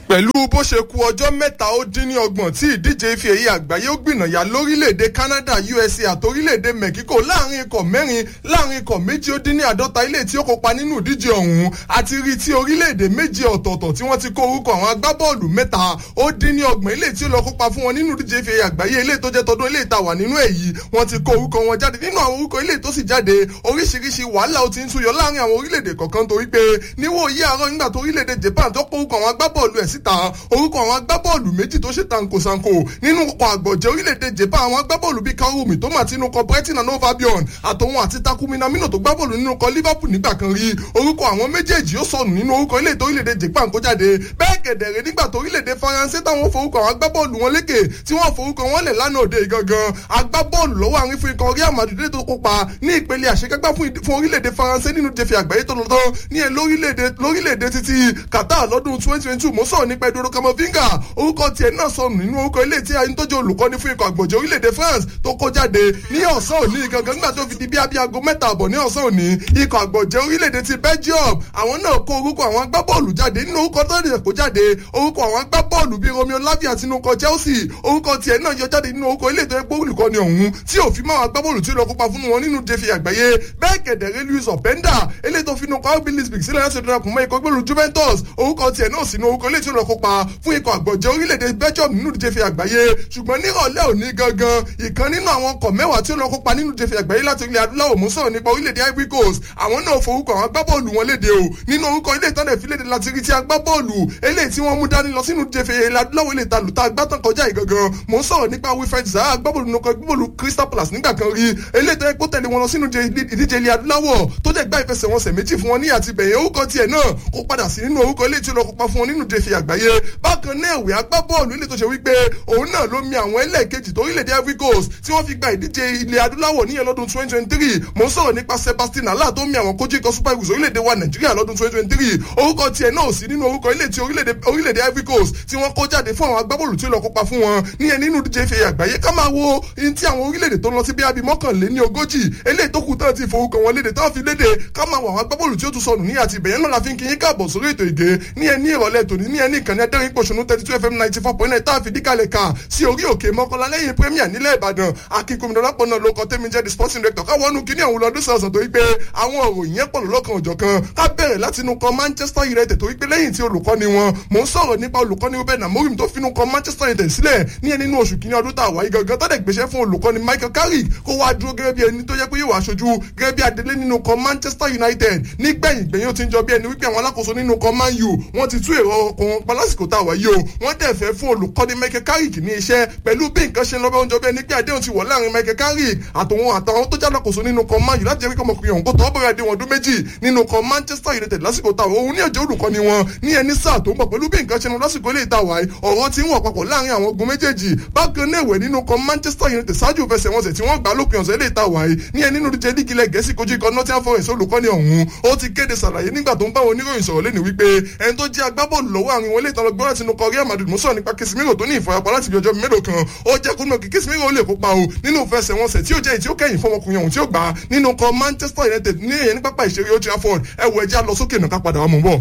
pẹ̀lú bó ṣe ku ọjọ́ mẹ́ta ó dín ní ọgbọ̀n tí ìdíje ife èyí àgbáyé ó gbìnàyà lórílẹ̀‐èdè Canada USA àti orílẹ̀‐èdè Mexico láàrin ikọ̀ mẹ́rin láàrin ikọ̀ méjì ó dín ní àádọ́ta ilé tí ó kópa nínú ìdíje ọ̀hún àti rí tí orílẹ̀‐èdè méje ọ̀tọ̀ọ̀tọ̀ tí wọ́n ti kó orúkọ àwọn agbábọ́ọ̀lù mẹ́ta ó dín ní ọgbọ̀n ilé tí ó lọ kópa fún wọn nínú ìdíje ife èyí àgbáyé ilé tó jẹ́ tọdún ilé ìta wà nínú èyí wọ́n ti kó orúkọ wọn jáde nínú àwọn orúkọ ilé tó sì jáde oríṣiríṣi wàhálà ó ti ń súyọ láàrin àwọn orílẹ̀-èdè kọ̀ọ̀kan torí pé níwòye àárọ̀ nígbà tó orílẹ̀-èdè Japan tó kó orúkọ àwọn agbábọ́ọ̀lù ẹ̀ síta orúkọ àwọn agbábọ́ọ̀lù méjì tó ṣe tankosanko nínú ọkọ̀ àgbọ̀jẹ̀ orílẹ̀-èdè Japan àwọn agbábọ́ọ̀lù bíi Karumi tó mà tinú kọ Brighton and Hove Albion àtòun àti Takumi Namino tó gbábọ́ọ̀lù nínú kọ Liverpool nígbà kan rí orúkọ àwọn méjèèjì ó sọnù nínú orúkọ ilé tó orílẹ̀-èdè Japan kó jáde bẹ́ẹ̀ kẹ̀dẹ̀rẹ̀ nígbà tó orílẹ̀-èdè Faransé táwọn forúkọ àwọn agbábọ́ọ̀lù wọn lékè tí wọ́n forúkọ wọn lẹ̀ lánàá òde gangan agbábọ́ọ̀lù lọ́wọ́ àrin fún ikọ̀ Real Madrid tó kópa ní ìpele àṣekágbá fún orílẹ̀-èdè Faransé nínú jẹfẹ àgbáyé tó lọ tán ní ẹ lórílẹ̀-èdè títí Qatar lọ́dún twenty twenty two mo sọ̀rọ̀ nípa Eduardo Camavinga orúkọ tiẹ̀ náà sọnù nínú orúkọ ilé tí ayé tó jẹ́ olùkọ́ni fún ikọ̀ àgbọ̀jẹ̀ orílẹ̀-èdè France tó kó jáde ní ọ̀sán òní gangan nígbà tó fi di bí abí aago mẹ́ta àbọ̀ ní ọ̀sán òní ikọ̀ àgbọ̀jẹ̀ orílẹ̀-èdè ti Belgium àwọn náà kó orúkọ àwọn agbábọ́ọ̀lù jáde nínú orúkọ tó lè kó jáde orúkọ àwọn agbábọ́ọ̀lù bíi Romeo Lavia àti inú ikọ̀ Chelsea orúkọ tiẹ̀ náà yọ jáde nínú orúkọ ilé tó yẹ pé olùkọ́ni ọ̀hún tí òfin máa agbábọ́ọ̀lù tí ó lọ kópa fún wọn nínú jẹfẹ àgbáyé bẹ́ẹ̀ kẹ̀dẹ̀rẹ́ Luis Openda eléyìí tó finú kọ́ RB Leipzig sílẹ̀ láti darapọ̀ mọ́ ikọ̀ gbẹ́lú Juventus orúkọ tiẹ̀ náà sínú orúkọ ilé tí ó lọ kópa fún ikọ̀ àgbọ̀jẹ̀ orílẹ̀-èdè Belgium nínú jẹfẹ àgbáyé ṣùgbọ́n nírọ̀lẹ́ òní gangan ìkan nínú àwọn ọkọ̀ mẹ́wàá tí ó lọ kópa nínú jẹfẹ àgbáyé láti ilẹ̀ adúláwọ̀ mú sọ̀rọ̀ nípa orílẹ̀-èdè Ivory Coast àwọn náà forúkọ àwọn agbábọ́ọ̀lù wọn léde o nínú orúkọ ilé ìtọ́nà ìfilẹ̀ láti rí ti agbábọ́ọ̀lù eléyìí tí wọ́n mú dání lọ sínú jẹfẹ ilẹ̀ adúláwọ̀ ilé ìta lùtà agbátàn kọjá ìgangan mò ń sọ̀rọ̀ nípa Wilfred Zaha agbábọ́ọ̀lù nukọ agbábọ́ọ̀lù Crystal Palace nígbà kan rí eléyìí tó yẹ kó tẹ̀lé wọn lọ sínú ìdíje ilẹ̀ adúláwọ̀ tó jẹ́ gbá ìfẹsẹ̀wọnsẹ̀ méjì fún wọn ní àti bẹ̀yẹn orúkọ tiẹ̀ náà kó padà sí nínú orúkọ ilé tí ó lọ kópa fún wọn nínú jẹfẹ àgbáyé bákan náà ìwé agbábọ́ọ̀lù ilé tó ṣe wípé òun náà ló mi àwọn ẹlẹ́ẹ̀kejì tó orílẹ̀-èdè Ivory Coast tí wọ́n fi gba ìdíje ilẹ̀ adúláwọ̀ níyẹn lọ́dún twenty twenty three mò ń sọ̀rọ̀ nípa Sebastian Haller tó mi àwọn kojú ikọ̀ Super Eagles orílẹ̀-èdè wa Nàìjíríà lọ́dún twenty twenty three orúkọ tiẹ̀ náà sí nínú orúkọ ilé tí orílẹ̀-èdè Ivory Coast tí wọ́n kó jáde fún àwọn agbábọ́ọ̀lù tí ó lọ kópa fún wọn níyẹn nínú ìdíje ife àgbáyé ká máa wo ihun tí àwọn orílẹ̀-èdè tó lọ sí bí abi mọ́kànléní ogójì eléyìí tó kù tán ti forúkọ wọn léde tán fi léde ká máa wọ àwọn agbábọ́ọ̀lù tí ó tún sọnù ní àti ìbẹ̀yẹn náà la fi ń kíyín káàbọ̀ sórí ètò ìgè ní ẹni ìrọ̀lẹ́ tòní ní ẹni ìkànnì adẹ́rìn pòṣónú thirty two fm ninety four point nine tá a fi díkàlẹ̀ ká sí orí òkè mọ́kànlá lẹ́yìn premier nílẹ̀ ìbàdàn akínkùnmí lọ́pọ̀ náà ló kọ́ tẹ́mi jẹ́ the sporting director káwọn nu kíní àwọn ọdún sọ̀sọ̀ tó wípé àwọn òròyìn yẹn pọ̀ lọ́kàn òjọ̀ kan ká bẹ̀rẹ̀ láti inú kan manchester united tó wípé lẹ́yìn tí olùkọ́ni wọn mò ń sọ̀rọ̀ nípa olùkọ́ni ruben amorim tó finú kan manchester united sílẹ̀ ní ẹni nínú oṣù kíní ọdún tá a wáyé gangan tó dẹ̀ gbéṣẹ́ fún olùkọ́ni michael carrick kó wá dúró gẹ́gẹ́ bí ẹni tó yẹ pé yóò wá aṣojú gẹ́gẹ́ bí adelé nínú kan manchester united nígbẹ̀yìn gbẹ̀yìn ó ti ń jọ bí ẹni wípé àwọn alákòóso nínú kan man u wọ́n ti tú èrò ọkàn pa lásìkò tá a wáyé o wọ́n dẹ̀ fẹ́ fún olùkọ́ni michael carrick ní iṣẹ́ pẹ̀lú bí nǹkan ṣe ń lọ bẹ́ẹ̀ oúnjẹ bẹ́ẹ̀ ní pé àdéhùn ti wọ̀ láàrin michael carrick àtòun àtàwọn tó jálákòóso nínú kan man u láti jẹ́ pé ọmọkùnrin ọ̀hún kó tọ́ bẹ̀rẹ̀ àdéhùn ọdún méjì nínú kan manchester united lásìkò tá òun ní ọjọ́ olùkọ́ni wọn ní ẹni sáà tó ń bọ̀ pẹ̀lú bí nǹkan ṣe ń lọ lásìkò ilé ìta wáyé ọ̀rọ̀ ti ń wọ̀ papọ̀ láàrin àwọn ogun méjèèjì bákan náà ìwẹ̀ nínú kan manchester united ṣáájú ìfẹsẹ̀wọnsẹ̀ tí wọ́n gbà lópin ọ̀sẹ̀ ilé ìta wáyé ní ẹni nínú díje lígì ilẹ̀ gẹ̀ẹ́sì kojú ikọ̀ nottingham forest olùkọ́ni ọ̀hún ó ti kéde sàlàyé nígbà tó ń bá wọn oníròyìn sọ̀rọ̀ lẹ́nu wípé ẹni tó jẹ́ agbábọ́ọ̀lù lọ́wọ́ àwọn ilé ìtàn lọ́gbọ́n láti inú kọ Real Madrid mú sọ̀rọ̀ nípa Casemiro tó ní ìfarapa láti bí ọjọ́ mélòó kan ó jẹ́ kó náà kí Casemiro ó lè kópa o nínú ìfẹsẹ̀wọnsẹ̀ tí ó jẹ́ ìtí ó kẹ́yìn fọmọkùnrin ọ̀hún tí ó gbà nínú kọ Manchester United ní èyẹ ní pápá ìṣeré Old Trafford ẹ wo ẹjẹ́ lọ sókè náà ká padà wà mọ́ bọ̀.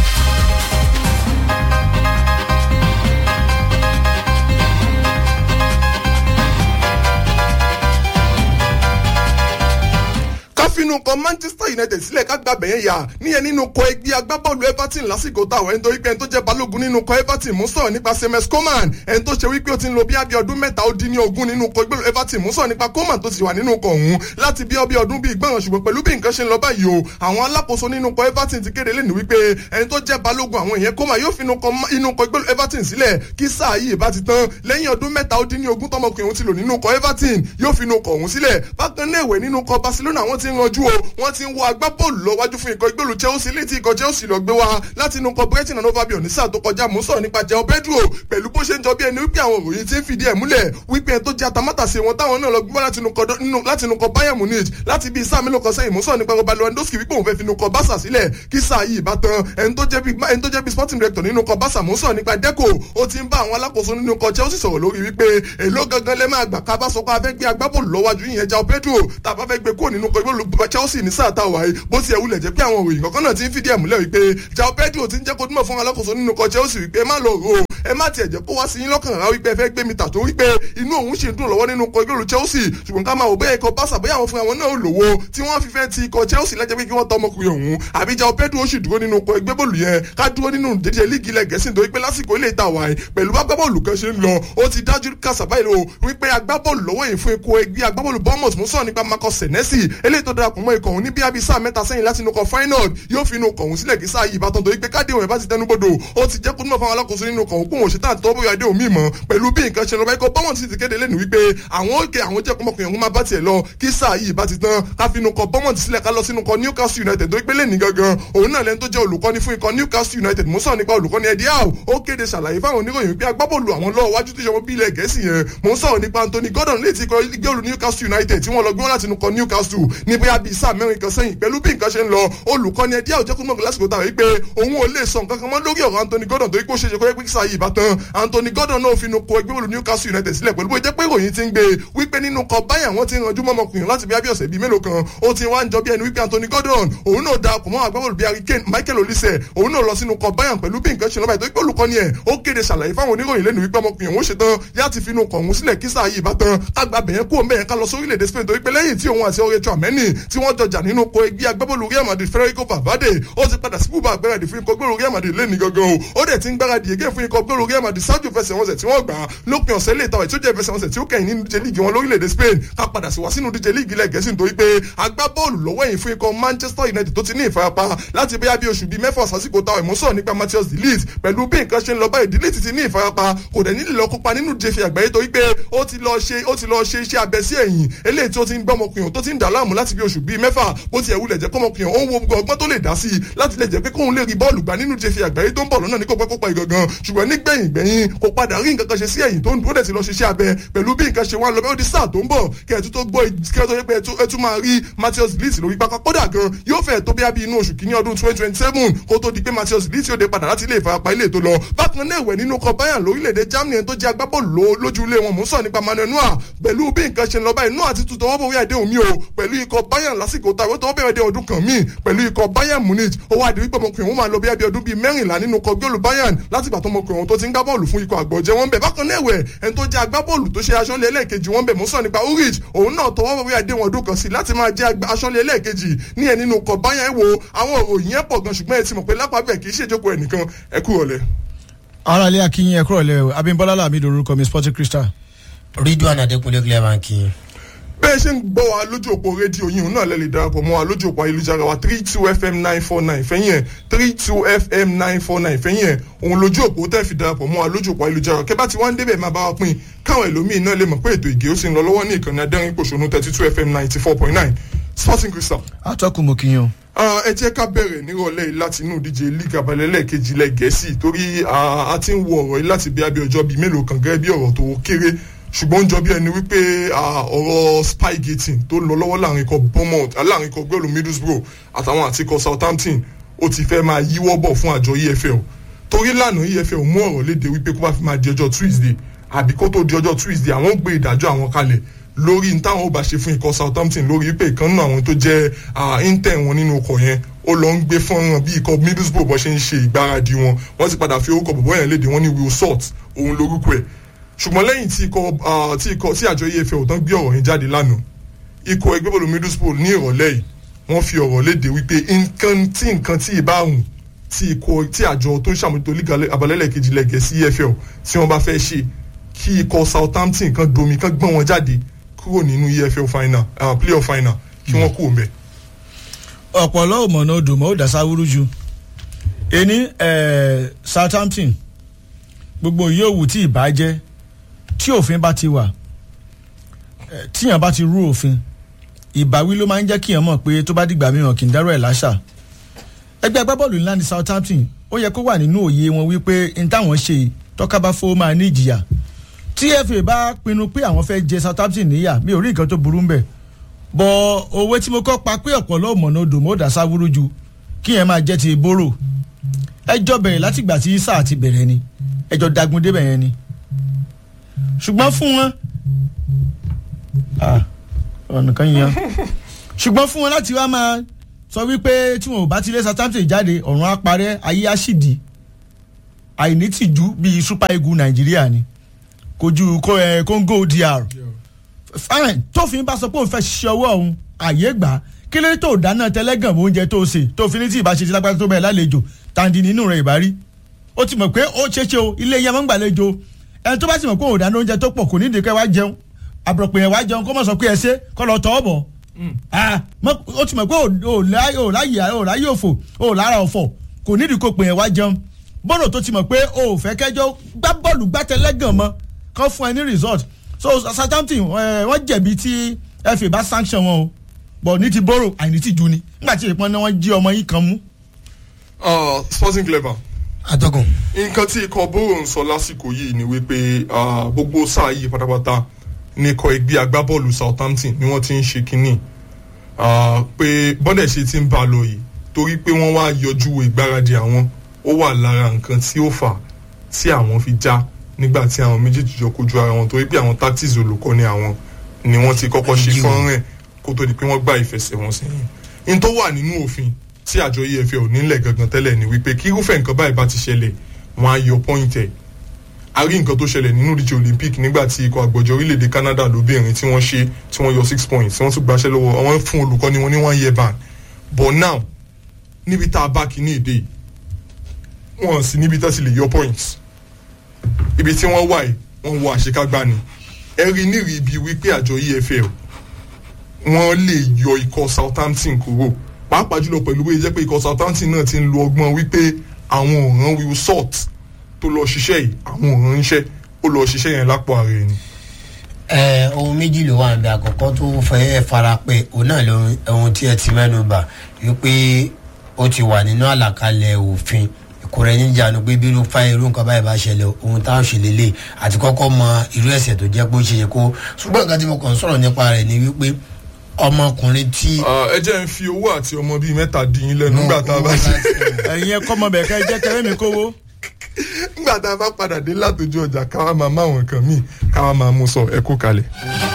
fínú kọ Manchester United sílẹ̀ ká gbàgbẹ́ yẹn yà níyẹn nínú kọ ẹgbẹ́ agbábọ́ọ̀lù Everton lásìkò táwọn ẹni tó wípé ẹni tó jẹ́ balógun nínú kọ Everton mú sọ̀rọ̀ nípa Semes Coman ẹni tó ṣe wípé ó ti ń lo bí abí ọdún mẹ́ta ó dín ní ogún nínú kọ ẹgbẹ́ Everton mú sọ̀rọ̀ nípa Coman tó ti wà nínú kọ ọ̀hún láti bí ọbí ọdún bíi gbọ̀ngàn ṣùgbọ́n pẹ̀lú bí nǹkan ṣe ń lọ báyìí o àwọn alákòóso nínú kọ Everton ti kéde lẹ́nu wípé ẹni tó jẹ́ balógun àwọn èèyàn Coman yóò fi inú kọ ẹgbẹ́ Everton sílẹ̀ kí sáà yìí bá ti tán lẹ́yìn ọdún mẹ́ta ó dín ní ogún tọmọkùnrin òun ti lò nínú kọ Everton yóò fi inú kọ ọ̀hún sílẹ̀ bákan náà ìwẹ̀ nínú kọ Barcelona wọ́n ti ń ranjú o wọ́n ti ń wo agbábọ́ọ̀lù lọ wájú fún ikọ̀ ìgbèlú Chelsea létí ikọ̀ Chelsea lọ gbé wá láti inú ikọ̀ Brighton and Hove Albion ní sáà tó kọjá mú sọ̀rọ̀ nípa João Pedro pẹ̀lú bó ṣe ń jọ bí ẹni wípé àwọn òròyìn ti ń fìdí ẹ̀ múlẹ̀ wípé ẹni tó jẹ́ atamátàsí wọn táwọn náà lọ gbé wá láti inú ikọ̀ Bayern Munich láti bí sáà mélòó kan sẹ́yìn mú sọ̀rọ̀ nípa Robert Lewandowski wípé òun fẹ́ fi inú ikọ̀ Barca sílẹ̀ kí sáà yìí bá tán ẹni tó jẹ́ bí sporting director nínú ikọ̀ Barca mú sọ̀rọ̀ nípa Deco ó ti ń bá àwọn alákòóso nínú ikọ̀ Chelsea sọ̀rọ̀ lórí wípé èló gangan lẹ́ máa gbà ká bá sọ pé a fẹ́ gbé agbábọ́ọ̀lù lọ́wájú yìnyẹn João Pedro tàbá fẹ́ gbé kúrò nínú ikọ̀ Chelsea ní sáà táwa yìí bó ti ẹ̀ wulẹ̀ jẹ́ pé àwọn òròyìn kankan náà ti ń fìdí ẹ̀ múlẹ̀ wípé João Pedro ti ń jẹ́ kó dúnmọ̀ fún alákòóso nínú ikọ̀ Chelsea wípé ẹ má lọ rò ó ẹ má tiẹ̀ jẹ́ kó wá sí yín lọ́kàn rárá wípé ẹ fẹ́ gbé mi tà tó wípé inú òun ṣe ń dùn lọ́wọ́ nínú ikọ̀ ìgbèrú Chelsea ṣùgbọ́n ká máa wò bẹ́ẹ̀ ikọ̀ Barca bóyá àwọn fúnra wọn náà lówó tí wọ́n fi fẹ́ ti ikọ̀ Chelsea lẹ́jẹ̀ pé kí wọ́n tọ́ ọmọkùnrin òun àbí João Pedro ó sì dúró nínú ikọ̀ ẹgbẹ́ bọ́ọ̀lù yẹn ká dúró nínú dédé líìgì ilẹ̀ Gẹ̀ẹ́sì nítorí pé lásìkò ilé ìta wáyé pẹ̀lú agbábọ́ọ̀lù kan ṣe ń lọ ó ti dájú kàṣàbá ìlò wípé agbábọ́ọ̀lù lọ́wọ́ yìí fún ikọ̀ ẹgbẹ́ agbábọ́ọ̀lù Bournemouth mú sọ̀rọ̀ nípa Marcus Senesi eléyìí tó darapọ̀ mọ́ ikọ̀ òun ní bí abisa mẹ́ta sẹ́yìn láti inú kọ final yóò fi inú kọ̀ òun sílẹ̀ kí sáà yìí ìbátan torí pé káde òun ẹ̀ bá ti tẹnu bodò ó ti jẹ́ kó túnbọ̀ fáwọn alákòóso nínú kọ̀ òun kó òun ṣe tán tó bóyá dé òun mímọ́ pẹ̀lú bí nǹkan ṣe lọ bá ikọ̀ Bournemouth sì ti kéde lẹ́nu wípé àwọn òkè àwọn jẹ́ kọ́mọkùnrin òun máa bá tiẹ̀ lọ kí sáà yìí bá ti tán ká fi inú kọ̀ Bournemouth sílẹ̀ ká lọ sínú kọ̀ Newcastle United torí pé lẹ́nu gangan òun náà lẹ́nu tó jẹ́ olùkọ́ni fún ikọ̀ Newcastle United mú sọ̀rọ̀ nípa olùkọ́ni Eddie Howe ó kéde ṣàlàyé fáwọn oníròyìn pé agbábọ́ọ̀lù àwọn lọ́wọ́ wájú tó ṣọwọ́ bí ilẹ̀ gẹ̀ẹ́sì yẹn mò ń sọ̀rọ̀ nípa Anthony Gordon létí ikọ̀ gẹ́ọ̀lù Newcastle United tí wọ́n lọ gbé wọn láti inú kọ̀ Newcastle ní bóyá bíi sáà mẹ́rin kan sẹ́yìn pẹ̀lú bí nǹkan ṣe ń lọ olùkọ́ni Eddie Howe jẹ́kùn mọ́kàn lásìkò tàwọn wípé òun ò lè sọ nǹkan kan mọ́ lórí ọ̀rọ̀ Anthony Gordon torí pé ó ṣe ṣe kó yẹ pé sáà yìí ìbátan Anthony Gordon náà fi inú kọ ẹgbẹ́ olù Newcastle United sílẹ̀ pẹ̀lú bó jẹ́ pé ìròyìn ti ń gbé wípé nínú kọ báyà wọ́n ti ranjú mọ́mọkùnrin láti bí abíọ̀sẹ̀ bíi mélòó kan ó ti wá ń jọ bí ẹni wípé Anthony Gordon òun náà darapọ̀ mọ́ agbábọ́ọ̀lù bíi Harry Kane Michael Olise òun náà lọ sínú kọ báyà pẹ̀lú bí nǹkan ṣe lọ́ba ìtọ́jú pé olùkọ́ni ẹ̀ ó kéde ṣàlàyé fáwọn oníròyìn lẹ́nu wípé ọmọkùnrin òun ṣetán láti fi inú kọ̀ọ̀hún sílẹ̀ kí sáà yìí bá tán kágbá bẹ̀yẹn kó mẹ́yẹn ká lọ sórílẹ̀-èdè Spain torí pé lẹ́yìn tí òun àti ọ̀rẹ́ Tchouameni tí wọ́n jọjà nínú ko ẹgbẹ́ agbábọ́ọ̀lù Real Madrid Federico Valverde ó ti padà sí bùbá gbáradì fún ikọ̀ gbọ́dọ̀ Real Madrid lẹ́ni gangan o ó dẹ̀ ti ń gbáradì ègé fún ikọ̀ gbọ́dọ̀ Real Madrid ṣáájú fẹsẹ̀wọnsẹ̀ tí wọ́n gbà lópin ọ̀sẹ̀ lè tàwọn ìtújẹ́ fẹsẹ̀wọnsẹ̀ tí ó kẹ́yìn nínú díje líìgì wọn lórílẹ̀‐èdè Spain ká padà sí wá sínú díje líìgì ilẹ̀ Gẹ̀ẹ́sì nítorí pé agbábọ́ọ̀lù lọ́wọ́ yìí fún ikọ̀ Manchester United tó ti ní ìfarapa láti bóyá bí oṣù bíi mẹ́fà sásìkò táwọn ìmúsọ̀ nípa Matthias de Ligt pẹ̀lú bí nǹkan ṣe ń lọ báyìí de Ligt ti ní ìfarapa kò dẹ̀ nílò lọ kópa nínú jẹ́fì àgbáyé torí pé ó ti lọ ṣe ó ti lọ ṣe iṣẹ́ abẹ sí ẹ̀yìn eléyìí tí ó ti ń gbọ́ ọmọkùnrin tó ti ń dà láàmú láti bí oṣù bíi mẹ́fà bó ti ẹ̀ wulẹ̀ jẹ́ kọ́mọkùnrin òun wo gbogbo ọgbọ́n tó lè dá sí i láti lè jẹ́ pé kóun lè rí bọ́ọ̀lù gbà nínú jẹ́fì àgbáyé tó ń bọ̀ lọ́nà ní kó pẹ́ kópa ìgangan ṣùgbọ́n nígbẹ̀yìn gbẹ̀yìn kò padà rí nǹkan kan ṣe sí ẹ̀yìn tó ń dúró dẹ̀ ti lọ ṣiṣẹ́ abẹ pẹ̀lú bí nǹkan ṣe wá lọ bẹ́ẹ̀ ó di sáà tó ń bọ̀ kẹ́ẹ̀tú tó gbọ́ kẹ́ẹ̀tú tó pé ẹ tún máa rí Matthias Ligt lórí pápá kódà gan yóò fẹ́ tó bí abí inú oṣù kìíní ọdún twenty twenty seven kó tó di pé Matthias Ligt yóò dé padà láti ilé ìfarapa ilé tó lọ bákan náà ẹ̀wẹ̀ nínú kọ Bayern lórílẹ̀‐èdè Germany ẹni tó jẹ́ agbábọ́ọ̀lù lójú ilé wọn mú sọ nípa Manuel Neuer pẹ̀lú bí nǹkan ṣe ń lọ báyìí Neuer ti tutọ́ wọ́pọ̀ wíyà dé omi o pẹ̀lú ikọ̀ Bayern lásìkò táwọn tó bẹ̀rẹ̀ dé ọdún kan míì pẹ̀lú ikọ̀ Bayern Munich ó wá di wípé ọmọkùnrin wọn máa lọ bí abẹ́ ọdún bíi mẹ́rìnlá nínú ikọ̀ gbọ́ọ̀lù Bayern látìgbà tó ọmọkùnrin wọn tó ti ń gbá bọ́ọ̀lù fún ikọ̀ àgbọ̀jẹ̀ wọn bẹ̀ bákan náà ẹ̀wẹ̀ ẹni tó jẹ́ agbábọ́ọ̀lù tó ṣe aṣọ́lé ẹlẹ́ẹ̀kejì wọn bẹ̀ mú sọ nípa Ulrich òun náà tọwọ́ wọ́pọ̀ wíyà dé wọn ọdún kan sí láti máa jẹ́ aṣọ́lé ẹlẹ́ẹ̀kejì ní ẹ̀ nínú ikọ̀ Bayern wo àwọn òròyìn ẹ̀ pọ̀ gan ṣùgbọ́n ẹ ti mọ̀ pé lápá bẹ̀ kì í ṣèjókòó ẹnìkan ẹ kú ọ̀lẹ́ ara ilé akínyìn ẹkúrò lẹ Abímbọ́lá Làmídì orúkọ mi Sporting Crystal. Ridwan Adékúnlé clever kí. bẹ́ẹ̀ ṣe ń gbọ́ wa lójú òpó rédíò yìí òun náà lè lè darapọ̀ mọ́ wa lójú òpó ayélujára wa three two fm nine four nine fẹ́yìn ẹ̀ three two fm nine four nine fẹ́yìn ẹ̀ òun lójú òpó tẹ́ fi darapọ̀ mọ́ wa lójú òpó ayélujára kẹ́ bá ti wá ń débẹ̀ máa bá wa pín káwọn ẹlòmíín náà lè mọ̀ pé ètò ìgé ó sì ń lọ lọ́wọ́ ní ìkànnì adẹ́rìn pòṣónú thirty two fm ninety four point nine Sporting Crystal atọ́kùn mo kìyàn. ẹ jẹ́ ká bẹ̀rẹ̀ nírọ̀lẹ́ yìí láti inú ìdíje league abalẹ́lẹ̀ kejì ilẹ̀ gẹ̀ẹ́sì torí a ti ń wo ọ̀rọ̀ yìí láti bí abẹ́ ọjọ́ bíi mélòó kan gẹ́gẹ́ bí ọ̀rọ̀ tó kéré ṣùgbọ́n ó ń jọ bí ẹni wípé ọ̀rọ̀ spygating tó lọ lọ́wọ́ láàrin ikọ̀ Bournemouth láàrin ikọ̀ gbẹ́lú Middlesbrough àtàwọn àti ikọ̀ Southampton ó ti fẹ́ máa yíwọ́ bọ̀ fún àjọ EFL torí lánàá EFL mú ọ̀rọ̀ léde wípé kó bá fi máa di ọjọ́ Tuesday àbí kó tó di ọjọ́ Tuesday àwọn gbé ìdájọ́ àwọn kalẹ̀ lórí táwọn ò bá ṣe fún ikọ̀ Southampton lórí pé ìkan náà àwọn tó jẹ́ inter wọn nínú ọkọ̀ yẹn ó lọ ń gbé fọ́nrán bí ikọ̀ Middlesbrough bọ́ ṣe ń ṣe ìgbáradì wọn wọ́n ti padà fi orúkọ bọ̀bọ̀ yẹn léde wọ́n ní Will Salt òun lórúkọ ẹ̀ ṣùgbọ́n lẹ́yìn tí ikọ̀ tí ikọ̀ tí àjọ EFL tán gbé ọ̀rọ̀ yẹn jáde lánàá ikọ̀ ẹgbẹ́ bọ́ọ̀lù Middlesbrough ní ìrọ̀lẹ́ yìí wọ́n fi ọ̀rọ̀ léde wípé nǹkan tí nǹkan tí ì bá hùn tí ikọ̀ tí àjọ tó ń ṣàmójútó líga abalẹ́lẹ̀ kejì lẹ́gẹ̀ẹ́ sí EFL tí wọ́n bá fẹ́ ṣe kí ikọ̀ Southampton kan domi kan gbọ́n wọn jáde kúrò nínú EFL final uh, playoff final kí wọ́n kú òǹbẹ̀. ọ̀pọ̀lọ́ òmọ̀nà odò mọ́ ó dá sáwúrú ju ení Southampton gbogbo yòówù tí ìbá jẹ́ tí òfin bá ti wà tíyàn bá ti rú òfin ìbáwí ló máa ń jẹ́ kíyàn mọ̀ pé tó bá dìgbà mìíràn kì í dárò ẹ̀ láṣà ẹgbẹ́ agbábọ́ọ̀lù ńlá ní Southampton ó yẹ kó wà nínú òye wọn wípé n táwọn ṣe tọ́ka bá fowó máa ní ìjìyà tí FA bá pinnu pé àwọn fẹ́ jẹ Southampton níyà mi ò rí nǹkan tó burú ń bẹ̀ bọ̀ òwe tí mo kọ́ pa pé ọ̀pọ̀lọ́ mọ̀nà odò mọ́ dà sáwúrú ju kíyàn máa jẹ́ ti bóró ẹjọ́ bẹ̀rẹ̀ látìgbà tí sáà ti bẹ̀rẹ̀ ni ẹjọ́ dagun débẹ̀ yẹn ni ṣùgbọ́n fún wọn ọ̀nà kan yan ṣùgbọ́n fún wọn láti wá máa sọ wípé tí wọn ò bá ti lé Southampton jáde ọ̀run á parẹ́ ayé á sì di àìní tìjú bíi super eagle nàìjíríà ni kojú kó ẹ Congo DR fine tófin bá sọ pé òun fẹ́ ṣiṣẹ́ ọwọ́ òun àyè gbà á kí ló dé tó dáná tẹlẹ́gàn mọ́ oúnjẹ tó ṣe tó fi ní tí ìbáṣe ti lágbára tó bẹ́ẹ̀ lálejò tàǹdì nínú rẹ̀ ìbárí ó ti mọ̀ pé ó ṣeé ṣe o ilé yẹn máa ń gbàlejò ẹni tó bá sì mọ̀ pé òun dáná oúnjẹ tó pọ̀ kò ní ìdíkẹ́ wá jẹun àbùrọ̀pẹ̀ yẹn wá jẹun kó mọ̀ sọ pé ẹ ṣe kọ́ lọ tọ́ ọ bọ̀ Ah, mọ- ó ti mọ̀ pé ò láyè ò láyè ò láyè òfò ò lára ọ̀fọ̀ kò nídìí kó pè yẹn wá jẹun bọ́ọ̀lù tó ti mọ̀ pé ò fẹ́ kẹjọ́ gbá bọ́ọ̀lù gbátẹ́lẹ́gàn mọ́ kán fún ẹ ní result so Southampton eh, wọ́n jẹ̀bi tí FA bá sanction wọn o bọ̀ ní ti bọ́rọ̀ àìní ti ju ni nígbà tí ìpọ́n náà wọ́n jí ọmọ yìí kan mú. Ah, sporting clever atọ́kùn nǹkan tí ikọ̀ bóró ń sọ lásìkò yìí ni wípé ah, gbogbo sáà yìí pátápátá ní ikọ̀ ẹgbẹ́ agbábọ́ọ̀lù Southampton ni wọ́n ti ń ṣe kínní Ah, pé bọ́dẹ̀ ṣe ti ń bá a lọ yìí torí pé wọ́n wá yọjú ìgbáradì àwọn ó wà lára nǹkan tí ó fà tí àwọn fi já nígbà tí àwọn méjèèjì jọ kojú ara wọn torí pé àwọn tactics olùkọ́ni àwọn ni wọ́n ti kọ́kọ́ ṣe Ìdíwọ̀n. fọ́nrán ẹ̀ kó tó di pé wọ́n gbá ìfẹsẹ̀wọnsẹ̀ yẹn n tó wà nínú òfin tí àjọ EFL ò nílẹ̀ gangan tẹ́lẹ̀ ni wípé kí irúfẹ́ nǹkan báyìí bá ti ṣẹlẹ̀ wọ́n á yọ point ẹ̀ a rí nǹkan tó ṣẹlẹ̀ nínú ìdíje Olympic nígbà tí ikọ̀ àgbọ̀jọ orílẹ̀-èdè Canada lóbìnrin tí wọ́n ṣe tí wọ́n yọ six points tí wọ́n tún gbaṣẹ́ lọ́wọ́ àwọn fún olùkọ́ni wọn ní one year ban but now níbi tá a bá kíní èdè yìí wọ́n sì níbi tá a sì lè yọ points ibi tí wọ́n wà yìí wọ́n wọ àṣekágbá ni ẹ rí nírìí ibi wípé àjọ EFL wọ́n lè yọ ikọ̀ Southampton kúrò pàápàá jùlọ pẹ̀lú bóyá jẹ́ pé ikọ̀ Southampton náà ti ń lo ọgbọ́n wípé àwọn òràn Will Salt tó lọ ṣiṣẹ́ yìí àwọn òràn ń ṣẹ́ ó lọ ṣiṣẹ́ yẹn lápò ara ẹni. ẹ ohun méjì ló wà níbi àkọ́kọ́ tó fẹ́ fara pẹ́ òun náà ló ohun tí ẹ ti mẹ́nu bà wípé ó ti wà nínú àlàkalẹ̀ òfin ìkóra ẹni jánu pé bí irú fáyé irú nǹkan báyìí bá ṣẹlẹ̀ ohun táwọn ṣe lélẹ̀ àti kọ́kọ́ mọ irú ẹ̀ṣẹ̀ tó jẹ́ pé ó ṣe yẹ kó ṣùgbọ́n nǹkan tí mo kàn ń sọ̀rọ̀ nípa rẹ̀ ni wípé ọmọkùnrin tí. ẹ jẹ́ ń fi owó àti ọmọ bíi mẹ́ta dín in lẹ́nu nígbà tá a bá ṣe ẹ̀yin ẹ̀kọ́ ọmọ bẹ̀ẹ́ ká ẹ jẹ́ kẹrẹ́ mi kówó. nígbà tá a bá padà dé látòjú ọjà káwa máa máwọn nǹkan míì káwa máa mú sọ ẹ kú kalẹ̀.